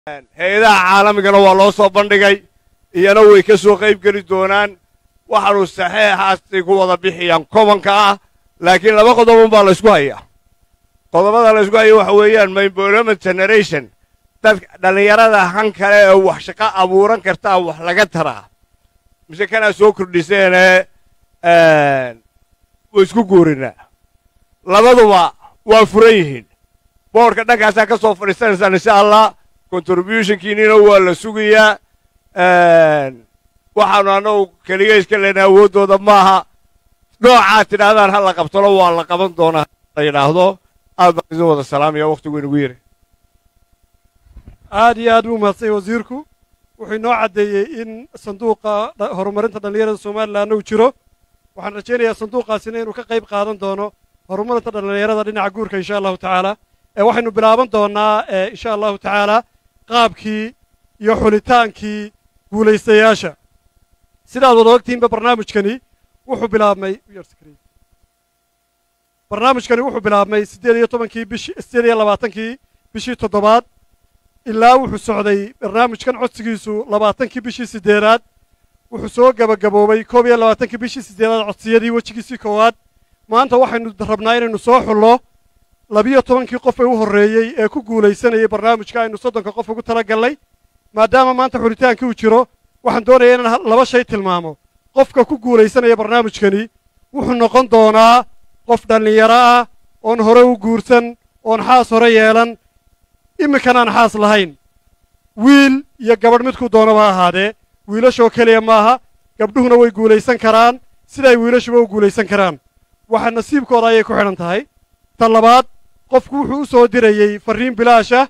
hay-adaha caalamigana waa loo soo bandhigay iyana way ka soo qayb geli doonaan waxaanu saxeexaasay ku wada bixiyaan kobanka ah laakiin laba qodobon baa laysku hayaa qodobada laysku haya waxa weeyaan employment generation dadka dhallinyarada han kale ee wax shaqo abuuran kartaa wax laga taraa mise kanaa soo kordhiseenee way isku guurinaa labaduba waa furan yihiin boodhka dhankaasaa ka soo fadhiisanaysaan insha allah contributionkiinina waa la sugayaa waxaanu annagu keliga iska leenahay awooddooda maaha noocaad tidhaahdaan ha la qabtano waa la qaban doonaa la yidhaahdo aad baan idin wada salaamaya wakhtigu inagu yiri aad iyo aad buu mahadsanya wasiirku wuxuu inoo caddeeyey in sanduuqa horumarinta dhallinyarada somalilanna uu jiro waxaan rajaynayaa sanduuqaasina inuu ka qayb qaadan doono horumarinta dhallinyarada dhinaca guurka insha allahu tacaala ee waxaynu bilaaban doonnaa insha allahu tacaala qaabkii iyo xulitaankii guulaystayaasha sidaad wada ogtihiinba barnaamijkani wuxuu bilaabmay barnaamijkani wuxuu bilaabmay siddeed iyo tobankii bishi siddeed iyo labaatankii bishii toddobaad ilaa wuxuu socday barnaamijkan codsigiisu labaatankii bishii siddeedaad wuxuu soo gebagaboobay koob iyo labaatankii bishii siddeedaad codsiyadii wejigiisii koowaad maanta waxaynu rabnaa inaynu soo xullo labiyo tobankii qof ee u horreeyey ee ku guulaysanayay barnaamijka aynu soddonka qof ugu tala gallay maadaama maanta xulitaankii uu jiro waxaan doonayaa inaan laba shay tilmaamo qofka ku guulaysanaya barnaamijkani wuxuu noqon doonaa qof dhallinyaro ah oon hore u guursan oon xaas hore yeelan imminkanaan xaas lahayn wiil iyo gabadh midkuu doonaba ahaadee wiilashoo keliya maaha gabdhuhuna way guulaysan karaan siday wiilashuba u guulaysan karaan waxa nasiibkooda ayay ku xidhan tahay ta labaad qofku wuxuu u soo dirayey farriin bilaasha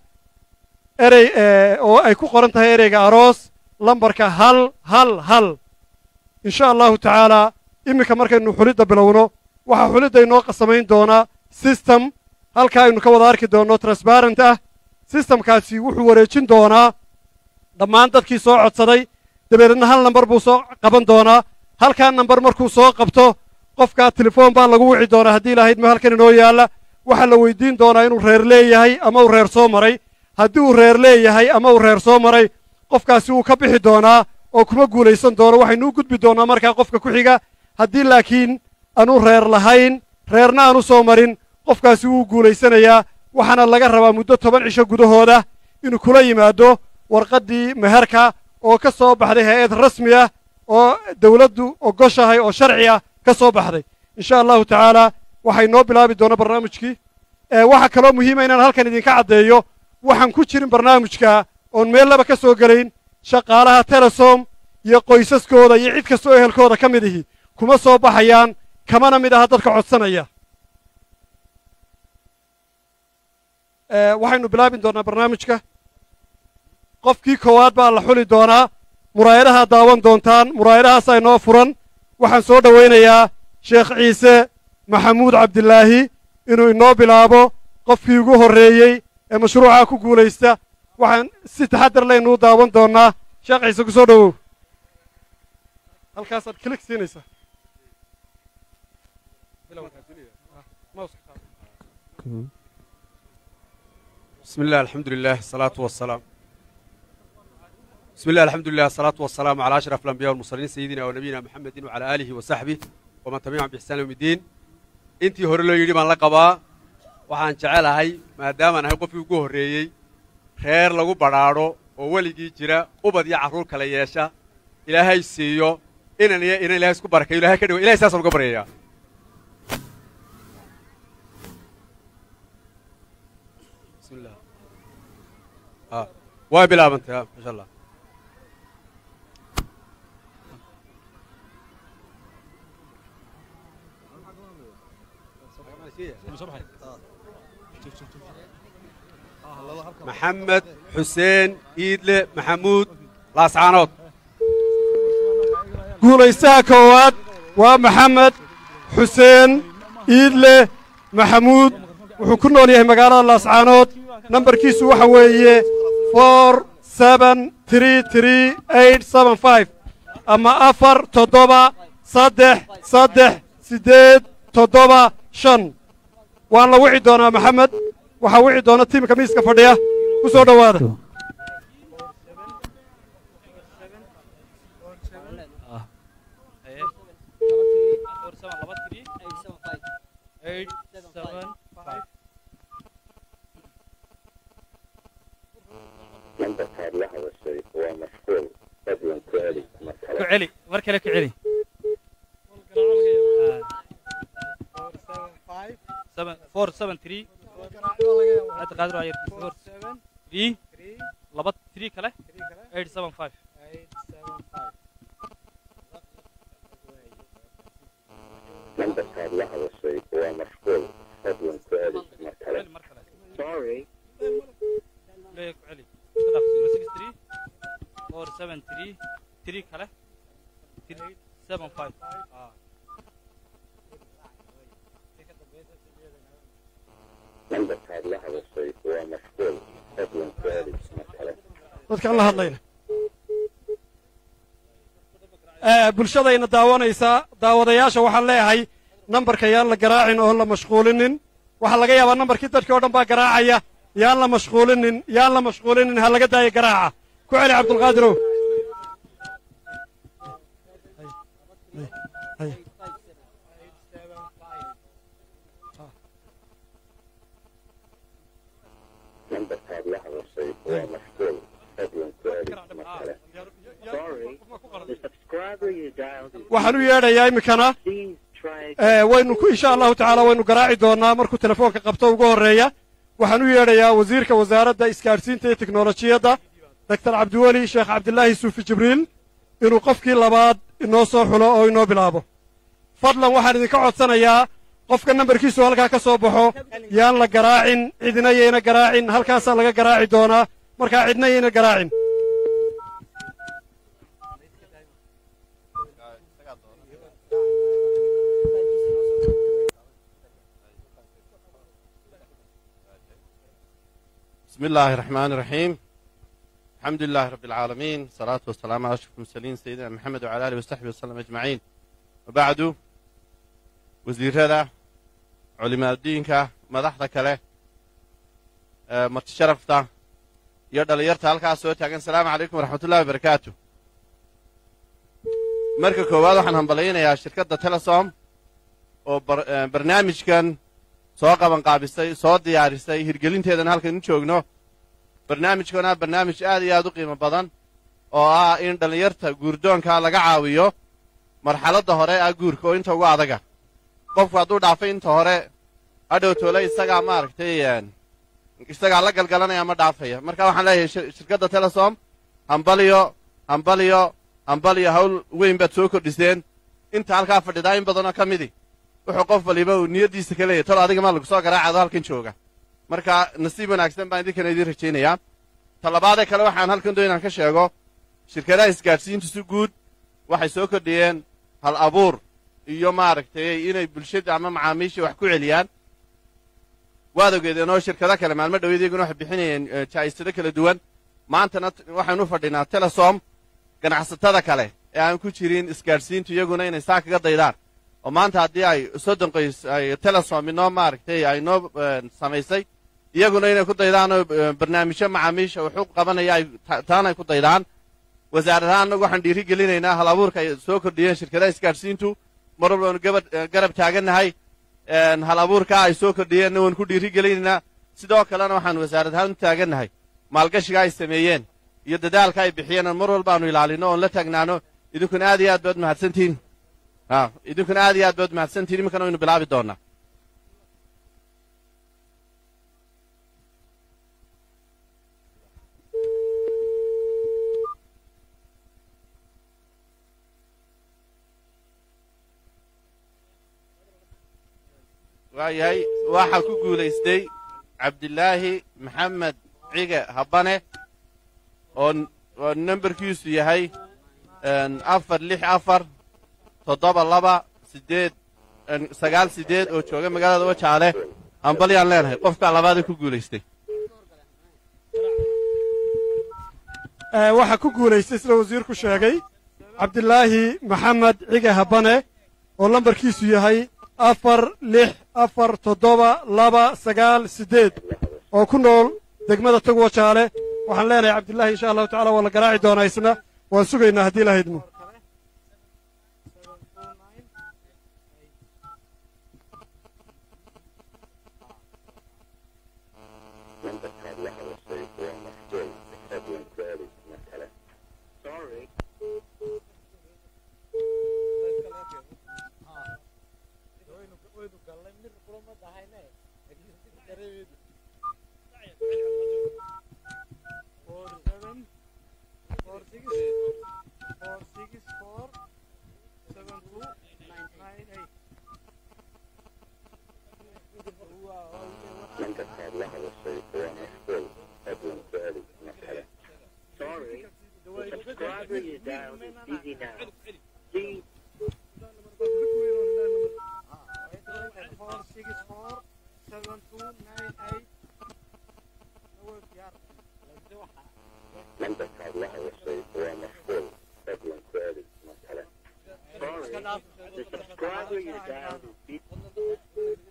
erey oo ay ku qoran tahay ereyga aroos lambarka hal hal hal insha allahu tacaalaa iminka markaynu xulidda bilowno waxaa xulidda inoo qasamayn doonaa sistem halka aynu ka wada arki doonno transbarent ah sistamkaasi wuxuu wareejin doonaa dhammaan dadkii soo codsaday dabeedna hal nambar buu soo qaban doonaa halkaa nambar markuu soo qabto qofkaa telefoon baa lagu wici doonaa haddii lahayd ma halkan inoo yaalla waxaa la weydiin doonaa inuu reer leeyahay ama uu reer soo maray haddii uu reer leeyahay ama uu reer soo maray qofkaasi wuu ka bixi doonaa oo kuma guulaysan doono waxaynu u gudbi doonnaa markaa qofka ku xiga haddii laakiin aanu reer lahayn reerna aanu soo marin qofkaasi wuu guulaysanayaa waxaana laga rabaa muddo toban cisho gudahooda inuu kula yimaado warqaddii meherka oo ka soo baxday hay-ad rasmi ah oo dawladdu ogoshahay oo sharci ah ka soo baxday insha allahu tacaalaa waxay noo bilaabi doona barnaamijkii waxaa kaloo muhiima inaan halkan idinka caddeeyo waxaan ku jirin barnaamijka oon meel laba ka soo gelayn shaqaalaha telesom iyo qoysaskooda iyo cid kastoo ehelkooda ka mid ihi kuma soo baxayaan kamana mid aha dadka codsanaya waxaynu bilaabi doonnaa barnaamijka qofkii koowaad baa la xuli doonaa muraayadahaa daawan doontaan muraayadahaasaa inoo furan waxaan soo dhowaynayaa sheekh ciise maxamuud cabdilaahi inuu inoo bilaabo qofkii ugu horreeyey ee mashruucaa ku guulaysta waxaan si taxaddar laynuu daawan doonnaa sheekh ciise ku soo dhowow halkaasaad kilig siinaysaa بسم الله الحمد لله الصلاة والسلام بسم الله الحمد لله الصلاة والسلام على أشرف الأنبياء والمرسلين سيدنا ونبينا محمد وعلى آله وصحبه ومن تبعهم بإحسان يوم الدين intii hore loo yidhi baan la qabaa waxaan jecelahay maadaamaan ahay qofkii ugu horreeyey reer lagu badhaadho oo weligii jira ubad iyo carruur kala yeesha ilaahay siiyo inan iyo inan ilahay isku barakayo ilahay ka dhigo ilahay saasaan uga baryayaa bismillah ah waa bilaabantay ah masha allah maxamed xuseen iidle maxamuud laascaanood guulaystaha koowaad waa maxamed xuseen iidle maxamuud wuxuu ku nool yahay magaalada laascaanood nambarkiisu waxa weeye for seben tree tree eight seben five ama afar toddoba saddex saddex siddeed toddoba shan waan la wici doonaa maxamed waxaa wici doona tiimka miiska fadhiya ku soo dhowaada eight seven five lambarkaad la hadashay waa mashquul fadlan ku celi mar ku kale celi mar kale ku celi seven four seven three hadda qaadir waa yarkiis four three laba three kale eight seven five lambarkaad la hadashay waa mashquul fadlan ku celi mar kale celi mar kale sorry leeya ku celi iska dhaaf zero six three four seven three three kale three seven five ah lambarkaad la hadashay waa mashquul fadlan ku celi mar kale dadkaan la hadlayna Eh, bulshadayna daawanaysaa daawadayaasha waxaan leeyahay nambarka yaan la garaacin oo la mashquulinin waxaa laga yaabaa nambarkii dadkii oo dhan baa garaacaya yaan la mashquulinin yaan la mashquulinin ha laga daayo garaaca ku celi cabdulqaadirow lambarkaad la hadashay waa mashquul fadlan ku celi mar kale sorry the subscriber you dialed is waxaan u yeedhayaa iminkana please try Eh, waynu ku insha allahu tacaala waynu garaaci doonaa markuu telefoonka qabto ugu horreeya waxaan u yeedhayaa wasiirka wasaaradda isgaadhsiinta iyo teknolojiyadda doctor cabdiweli sheekh cabdilaahi suufi jibriil inuu qofkii labaad inoo soo xulo oo inoo bilaabo fadlan waxaan idinka codsanayaa qofka nambarkiisu halkaa ka soo baxo yaan la garaacin cidina yayna garaacin halkaasaa laga garaaci doonaa markaa cidna yayna garaacin بسم الله الرحمن الرحيم الحمد لله رب العالمين الصلاة والسلام على أشرف المرسلين سيدنا محمد وعلى آله وصحبه وسلم أجمعين وبعد وزير هذا علماء الدين مدحضة كله آه، مرت شرفتا يرد ليرتا هلكا سو تاغن السلام عليكم ورحمة الله وبركاته marka koowaad waxaan hambalaynayaa shirkadda telesom oo bar- eh, barnaamijkan soo qaban qaabisay soo diyaarisay hirgelinteedana halkan u joogno barnaamijkuna barnaamij aad iyo aad u qiimo badan oo ah in dhallinyarta guurdoonka laga caawiyo marxaladda hore ah guurka oo inta ugu adaga qofku hadduu dhaafay inta hore hadhow toole isagaa maaragtay een, isagaa la galgalanaya ma dhaafaya marka waxaan leeyahay shir- shirkadda telesom hambaliyo hambaliyo hambaliyo hawl weyn baad soo kordhiseen inta halkaa fadhidaa in badanoo ka midi wuxuu qof waliba uu niyaddiisa ka leeyahy tol adiga maa lagu soo garaacado halkan jooga marka nasiib wanaagsan baan idinkana idiin rajaynayaa talabaadee kale waxaan halkan doon inaan ka sheego shirkadaha isgaadhsiintu si guud waxay soo kordhiyeen hal abuur iyo maaragtay inay bulshada ama macaamiisha wax ku celiyaan waad ogeedeen oo shirkado kale maalmo dhoweed iyaguna waxay bixinayeen eh, jaa'isado kala duwan maantana t- waxaynu fadhinaa telesom ganacsatada kale ee aan ku jirin isgaadhsiintu iyaguna inay saa kaga daydaan oo maanta haddii ay soddon qoys ay telesom inoo maaragtay ay noo eh, samaysay iyaguna inay ku daydaan oo eh, barnaamijyo macaamiisha wuxuu qabanaya ay ta- taana ay ku daydaan wasaaradaha annagu waxaan dhiiri gelinaynaa hal abuurka ay soo kordhiyeen shirkadaha isgaadhsiintu mar walba waanu gabad eh, garab taagannahay een, hal abuurka ay soo kordhiyeenna waanu ku dhiiri gelinaynaa sidoo kalena waxaan wasaarad ahaan u taagannahay maalgashiga ay sameeyeen iyo dadaalka ay bixiyeen oo mar walba aanu ilaalino oon la taagnaano idinkuna aad iyo aad baad mahadsantihiin ha idinkuna aad iyo aad baad mahadsantihiin iminkana waynu bilaabi doonaa waayahay waxaa ku guulaystay cabdilaahi maxamed cige habane oo oo nambarkiisu yahay een, afar lix afar toddoba laba siddeed een, sagaal siddeed oo jooga magaalada wajaale hambalyaan leenahay qofkaa labaadee ku guulaystay Eh, waxaa ku guulaystay sida wasiirku sheegay cabdilaahi maxamed cige habane oo lambarkiisu yahay afar lix afar toddoba laba sagaal siddeed oo ku nool degmada tagwo jaale waxaan leenahay cabdilaahi insha allahu tacala waa la garaaci doonaa isna waan sugaynaa haddii la haydmo nambarkaad la hadashay waa mashquul fadlan ku celi mar kale sorry the subscriber you dialed is busy now please nambarkaad la hadashay waa mashquul fadlan ku celi mar kale sorry the subscriber you dialed is busy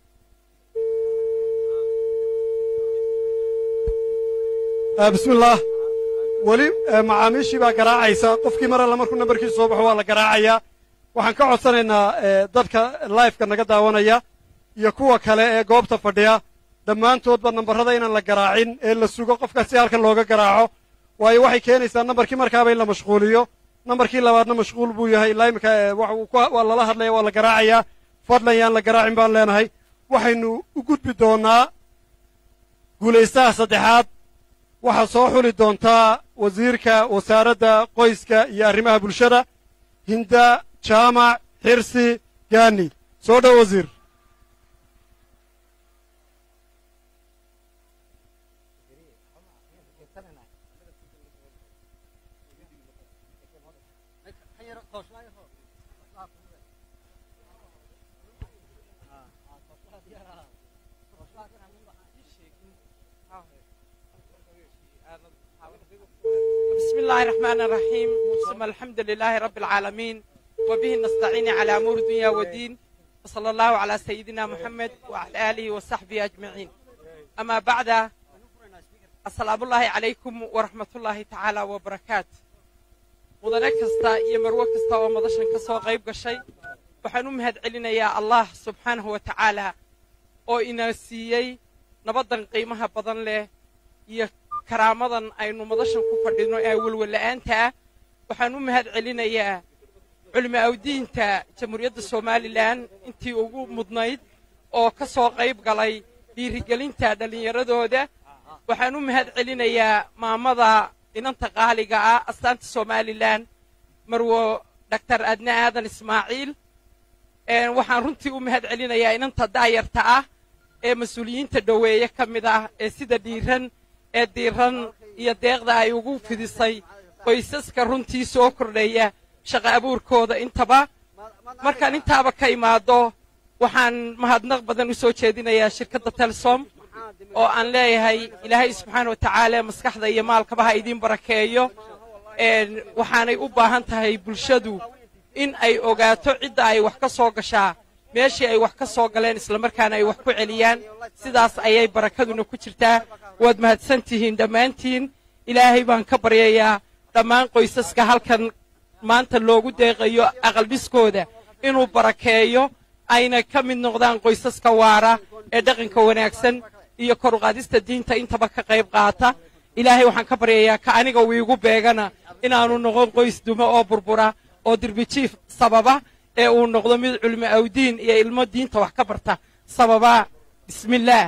bismi illaah weli macaamiishii baa garaacaysa qofkii mar alle markuu nambarkiisu soo baxo waa la garaacayaa waxaan ka codsanaynaa dadka laifeka naga daawanaya iyo kuwa kale ee goobta fadhiya dhammaantoodba nambarrada inaan la garaacin ee la sugo qofkaas si halkan looga garaaco waayo waxay keenaysaa nambarkii markaaba in la mashquuliyo nambarkii labaadna mashquul buu yahay ilaa iminka waa lala hadlaya waa la garaacayaa fadlan yaan la garaacin baan leenahay waxaynu u gudbi doonnaa guulaystaha saddexaad waxaa soo xuli doontaa wasiirka wasaaradda qoyska iyo arrimaha bulshada hinda jaamac xirsi gaani soo dhow wasiir بسم الله الرحمن الرحيم ثم الحمد لله رب العالمين وبه نستعين على أمور الدنيا والدين وصلى الله على سيدنا محمد وعلى آله وصحبه أجمعين أما بعد السلام الله عليكم ورحمة الله تعالى وبركاته mudane kasta iyo marwo kasta oo madashan ka soo qayb gashay waxaan u mahad celinayaa allah subxaanahu wa tacaala oo ina siiyey nabaddan qiimaha badan leh iyo karaamadan aynu madashan ku fadhino ee welwella'aanta ah waxaan u mahad celinayaa culimo awdiinta jamhuuriyadda somalilan intii ugu mudnayd oo ka soo qayb galay dhiirigelinta dhallinyaradooda waxaan u mahad celinayaa maamada inanta qaaliga ah astaanta somalilan marwo doctor adne aadan ismaaciil waxaan runtii u mahad celinayaa inanta daayarta ah ee mas-uuliyiinta dhoweeye ka mid ah ee sida dhiiran ee diiran iyo deeqda ay ugu fidisay qoysaska runtii soo kordhaya shaqa abuurkooda intaba markaan intaaba ka imaado waxaan mahadnaq badan u soo jeedinayaa shirkadda telsom oo aan leeyahay ilaahay subxaana wa tacaala maskaxda iyo maalkaba ha idiin barakeeyo waxaanay u baahan tahay bulshadu in ay ogaato cidda ay wax ka soo gashaa meeshii ay wax ka soo galeen islamarkaana ay wax ku celiyaan sidaas ayay barakaduna ku jirtaa waad mahadsan tihiin dhammaantiin ilaahay baan ka baryayaa dhammaan qoysaska halkan maanta loogu deeqayo aqaldhiskooda inuu barakeeyo ayna ka mid noqdaan qoysaska waara ee dhaqanka wanaagsan iyo koruqaadista diinta intaba ka qayb qaata ilaahay waxaan ka baryayaa ka aniga wiigu beegana inaanu noqon qoys dumo oo burbura oo dirbijiif sababa ee uu noqdo mid culimo awdiin iyo ilmo diinta wax ka barta sababa bismillaah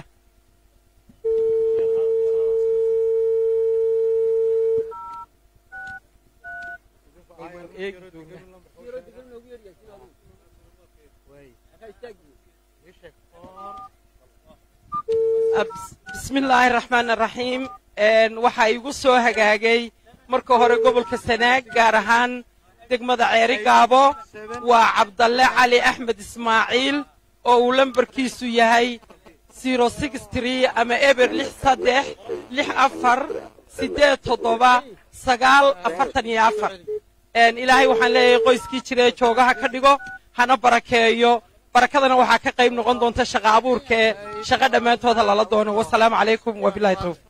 bismi illaahi araxmaan araxiim waxaa igu soo hagaagay marka hore gobolka sanaag gaar ahaan degmada ceeri gaabo waa cabdalle cali axmed ismaaciil oo uu lambarkiisu yahay zero six tree ama eber lix saddex lix afar siddeed toddoba sagaal afartan iyo afar ilaahay waxaan leeyahay qoyskii jira ee joogaha ka dhigo hana barakeeyo barakadana waxaa ka qayb noqon doonta shaqa abuurka ee shaqa dhammaantooda lala doono wasalaamu calaykum wabilahi towfiq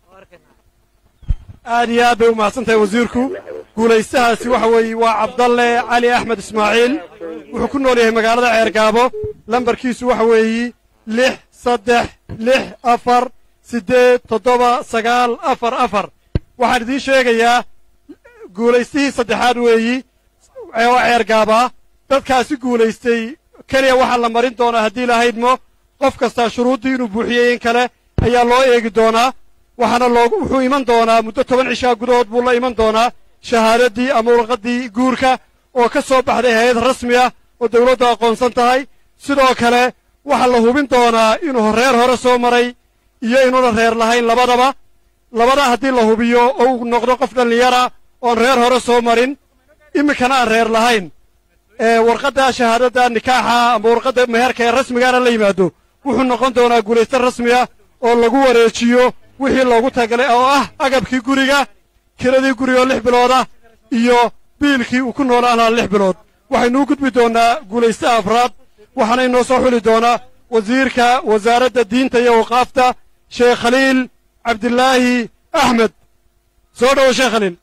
aad iyo aad bay u mahadsan tahay wasiirku guulaystahaasi waxa weeye waa cabdalle cali axmed ismaaciil wuxuu ku nool yahay magaalada ceergaabo lambarkiisu waxa weeyi lix saddex lix afar siddeed toddoba sagaal afar afar waxaan idiin sheegayaa guulaystihii saddexaad weeyi oo ceergaabaa dadkaasi guulaystay keliya waxaa la marin doonaa haddii lahaydmo qof kastaa shuruuddii inuu buuxiyey in kale ayaa loo eegi doonaa waxaana loogu wuxuu iman doonaa muddo toban cishaa gudahood buu la iman doonaa shahaadaddii ama warqaddii guurka oo ka soo baxday hay-ad rasmi ah oo dawladdu aqoonsan tahay sidoo kale waxaa la hubin doonaa inuu reer hore soo maray iyo inuuna reer lahayn labadaba labada haddii la hubiyo oo uu noqdo qof dhallinyara oon reer hore soo marin iminkana aan reer lahayn ee warqadda shahaadadda nikaaxa ama warqadda meherka ee rasmigaana la yimaado wuxuu noqon doonaa guulayste rasmi ah oo lagu wareejiyo wixii loogu tagalay oo ah agabkii guriga kiradii gurigaoo lix bilood ah iyo biilkii uu ku noolaan lahaa lix bilood waxaynuu gudbi doonnaa guulaystaha afraad waxaana inoo soo xuli doonaa wasiirka wasaaradda diinta iyo waqaafta sheekh khaliil cabdilaahi axmed soo dhowo sheekh khaliil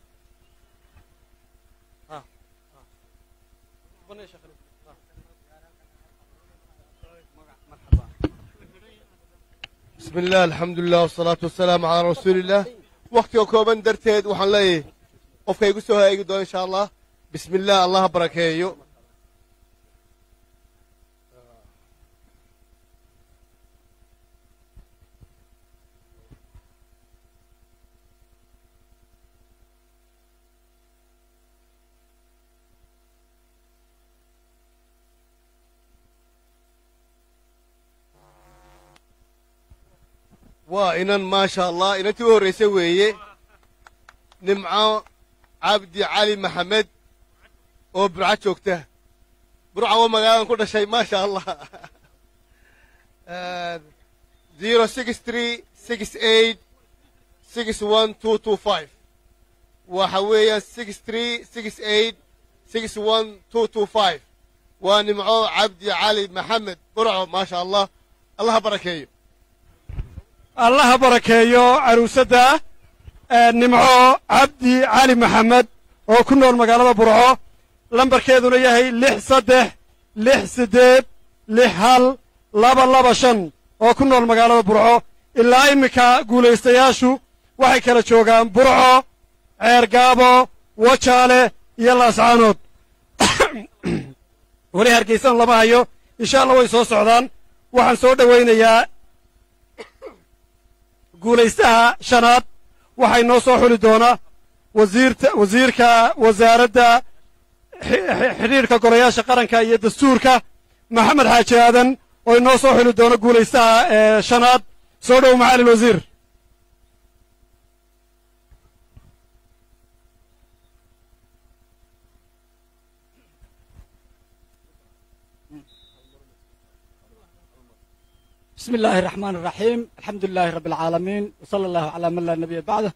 بسم الله الحمد لله والصلاة والسلام على رسول الله وقتي كوبان درتيد وحن لي قفك يقصو هاي إن شاء الله بسم الله الله بركيه waa inan maasha allah inantii u horraysa weeye nimco cabdi cali maxamed oo burco joogta burca waa magaaladan ku dhashay maasha allah zero six three six eight six one two two five waxa weeyaan six three six eight six one two two five waa nimco cabdi cali maxamed burco maasha allah allaha barakeeyo allaha barakeeyo caruusadda nimco cabdi cali maxamed oo ku nool magaalada burco lambarkeeduna yahay lix saddex lix siddeed lix hal laba laba shan oo ku nool magaalada burco ilaa iminka guulaystayaashu waxay kala joogaan burco ceergaabo wajaale iyo laascaanood weli hargaysan lama hayo insha allah way soo socdaan waxaan soo dhowaynayaa guulaystaha shanaad waxay noo soo xuli doonaa wasiirta wasiirka wasaaradda xidhiirka golayaasha qaranka iyo dastuurka maxamed xaaji aadan oo inoo soo xuli doono guulaystaha ee shanaad soo dhow macali wasiir بسم الله الرحمن الرحيم الحمد لله رب العالمين وصلى الله على من لا نبي بعده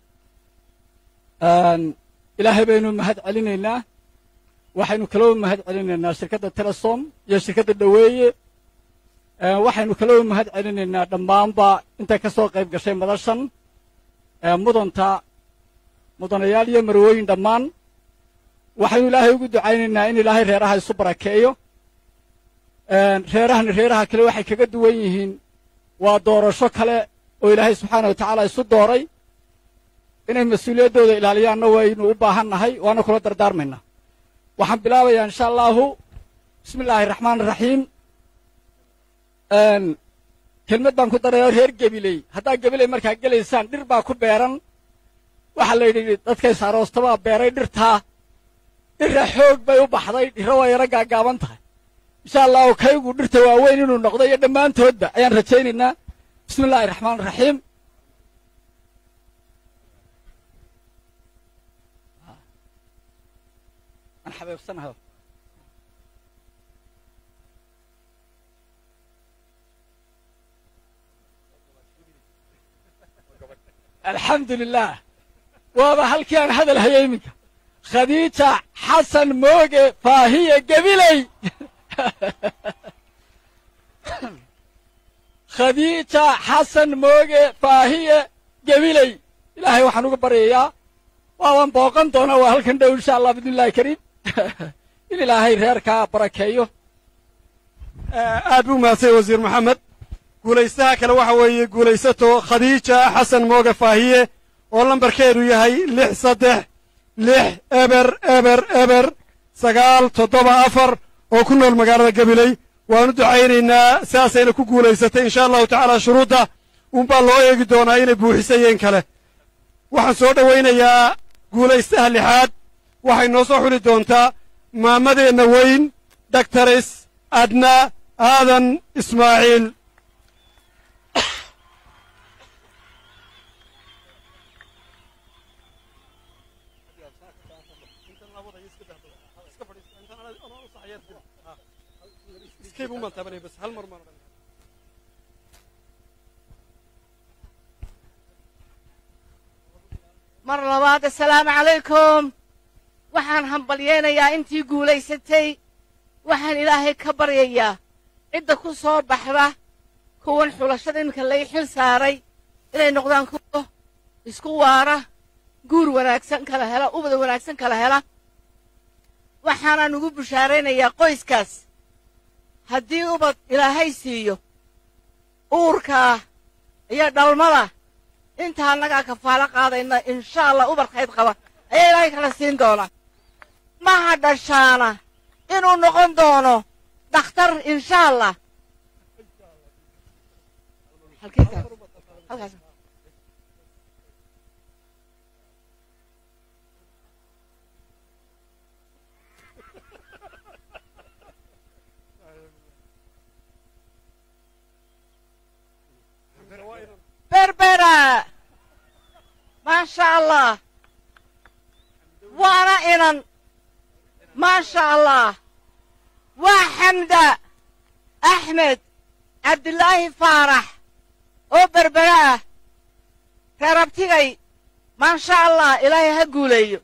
إلهي بينو مهد علينا waxaynu kaloo mahad celinaynaa shirkadda telesom iyo shirkadda dhoweeye waxaynu kaloo mahad celinaynaa dhammaanba intay ka soo qayb gashay madashan mudanta mudanayaal iyo marwooyin dhammaan waxaynu ilaahay ugu ducaynaynaa in ilaahay reeraha isu barakeeyo reerahani reeraha kale waxay kaga duwan yihiin waa doorasho kale oo ilaahay subxaana wa tacaala isu dooray inay mas-uuliyaddooda ilaaliyaanna waynu u baahan nahay waana kula dardaarmaynaa waxaan bilaabayaa insha allaahu bismi illaahi raxmaan raxiim kelmad baan ku daraya reer gebiley haddaa gebiley markaa gelaysaan dhir baa ku beeran waxaa la yidhi dadkays aroostabaa beeray dhirtaa dhirra xoog bay u baxday dhirro waa yaro gaagaaban tahay insha allahu kaygu dhirta waaweyn inuu noqdo iyo dhammaantoodba ayaan rajaynaynaa bismi illaahi raxmaan raxiim aan xabeebsanahay alxamdu lilah waaba halkii aan hadal hayay iminka khadiija xasan mooge faahiye gebiley khadiija xasan mooge faahiye gebiley ilaahay waxaan uga baryayaa waaban booqan doonaa waa halkan dhow insha allah bidnillahi kariim in ilaahay reerkaa barakeeyo aad buu mahadsay wasiir maxamed guulaystaha kale waxa weeye guulaysato khadiija xasan mooge faahiye oo lambarkeedu yahay lix saddex lix eber eber eber sagaal toddoba afar oo ku nool magaalada gabiley waanu ducaynaynaa sidaasayna ku guulaysatay insha allahu tacaala shuruudda unbaa loo eegi doonaa inay buuxisayeen kale waxaan soo dhowaynayaa guulaystaha lixaad waxay noo soo xuli doontaa maamadeenna weyn daktaris adna aadan ismaaciil mar labaad assalaamu calaykum waxaan hambalyaynayaa intii guulaysatay waxaan ilaahay ka baryayaa cidda ku soo baxda kuwan xulashada iminka lay xil saaray inay noqdaan kuwo isku waara guur wanaagsan kala hela ubada wanaagsan kala hela waxaanaan ugu bushaaraynayaa qoyskaas haddii ubad ilaahay siiyo uurkaa iyo dhalmada inta annagaa kafaalo qaadayna insha allah ubar khayd qaba ayaa ilaahay kala siin doonaa maha dhashaana inuu noqon doono dhakhtar insha allah berbera maasha allah waana inan maasha allah waa xamda axmed cabdilaahi faarax oo berbera ah reerabtigay maasha allah ilaahay ha guuleeyo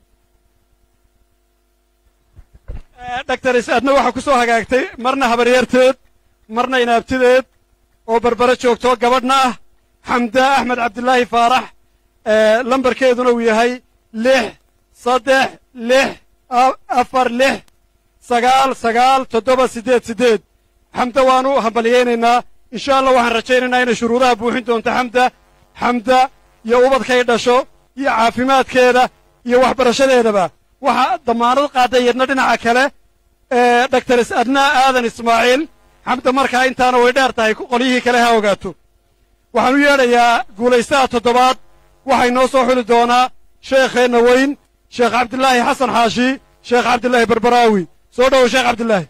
daktaris adna waxaa ku soo hagaagtay marna habaryarteed marna inaabtideed oo berbere joogto gabadhna ah xamda axmed cabdilaahi faarax lambarkeeduna uu yahay lix saddex lix afar lix sagaal sagaal toddoba siddeed siddeed xamda waanu hambalyaynaynaa insha allah waxaan rajaynaynaa inay shuruudaha buuxin doonto xamda xamda iyo ubadkay dhasho iyo caafimaadkeeda iyo waxbarashadeedaba waxaa dammaanad qaadday yadna dhinaca kale daktaris adnaa aadan ismaaciil xamda markaa intaana way dheer tahay qolyihii kale ha ogaato waxaan u yeedhayaa guulaystaha toddobaad waxay noo soo xuli doonaa sheekheenna weyn sheekh cabdilaahi xasan xaashi sheekh cabdilaahi barbaraawi soo dhowow sheekh cabdilaahi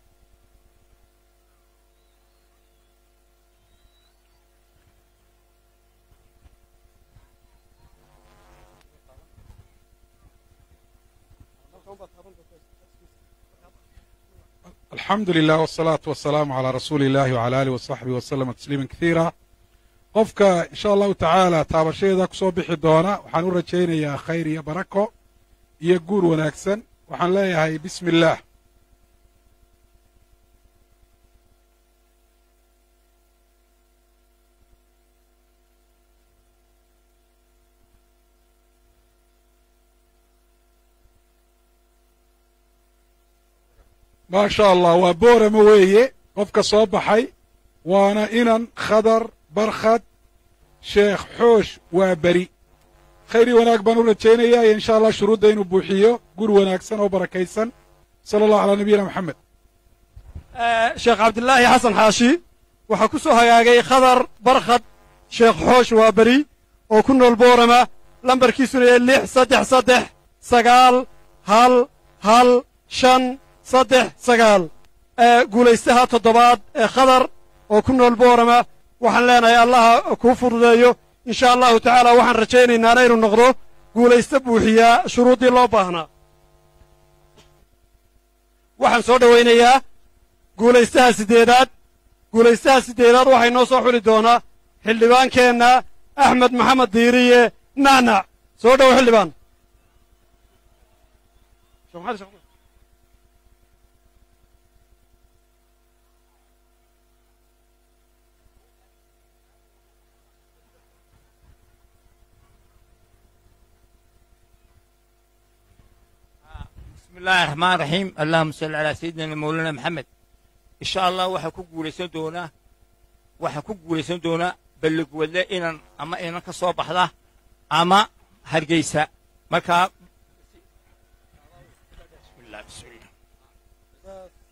alxamdu lilah wsalaatu wasalaamu calaa rasuuli illahi wcala alih wasaxbihi waslama tasliima kasiira qofka insha allahu tacaala taabashadeeda ku soo bixi doona waxaan u rajaynayaa khayr iyo barako iyo guur wanaagsan waxaan leeyahay bismi illaah maa sha allah waa boorama weeye qofka soo baxay waana inan khadar barkhad sheekh xoosh waa beri khayr iyo wanaag baan u rajaynayaa iyo insha allah shuruudda inuu buuxiyo gur wanaagsan oo barakaysan sala allahu calaa nabiyina moxamed sheekh cabdilaahi xasan xaashi waxaa ku soo hagaagay khadar barkhad sheekh xoosh waa beri oo ku nool boorama lambarkiisuna yahay lix saddex saddex sagaal hal hal shan saddex sagaal guulaystaha toddobaad ee khadar oo ku nool boorama waxaan leenahay allaha kuu fududeeyo insha allahu tacaala waxaan rajaynaynaa inuu noqdo guulaysto buuxiyaa shuruuddii loo baahnaa waxaan soo dhowaynayaa guulaystaha siddeedaad guulaystaha siddeedaad waxay noo soo xuli doonaa xildhibaankeenna axmed maxamed diiriye nacnac soo dhowo xildhibaan بسم الله الرحمن الرحيم اللهم صل على سيدنا مولانا محمد إن شاء الله waxaa ku guulaysan doonaa waxaa ku guulaysan doonaa ballig wadle inan ama inan ka soo baxda ama hargeysa markaa